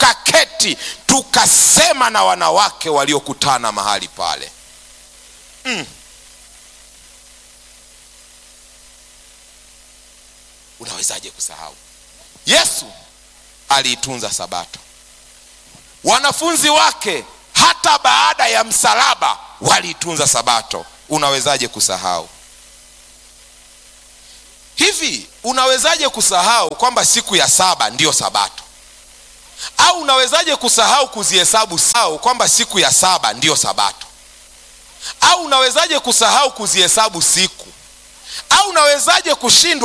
tukaketi tukasema na wanawake waliokutana mahali pale mm. unawezaje kusahau yesu aliitunza sabato wanafunzi wake hata baada ya msalaba waliitunza sabato unawezaje kusahau hivi unawezaje kusahau kwamba siku ya saba ndiyo sabato au unawezaje kusahau kuzihesabu sao kwamba siku ya saba ndiyo sabato au unawezaje kusahau kuzihesabu siku au unawezaje kushindwa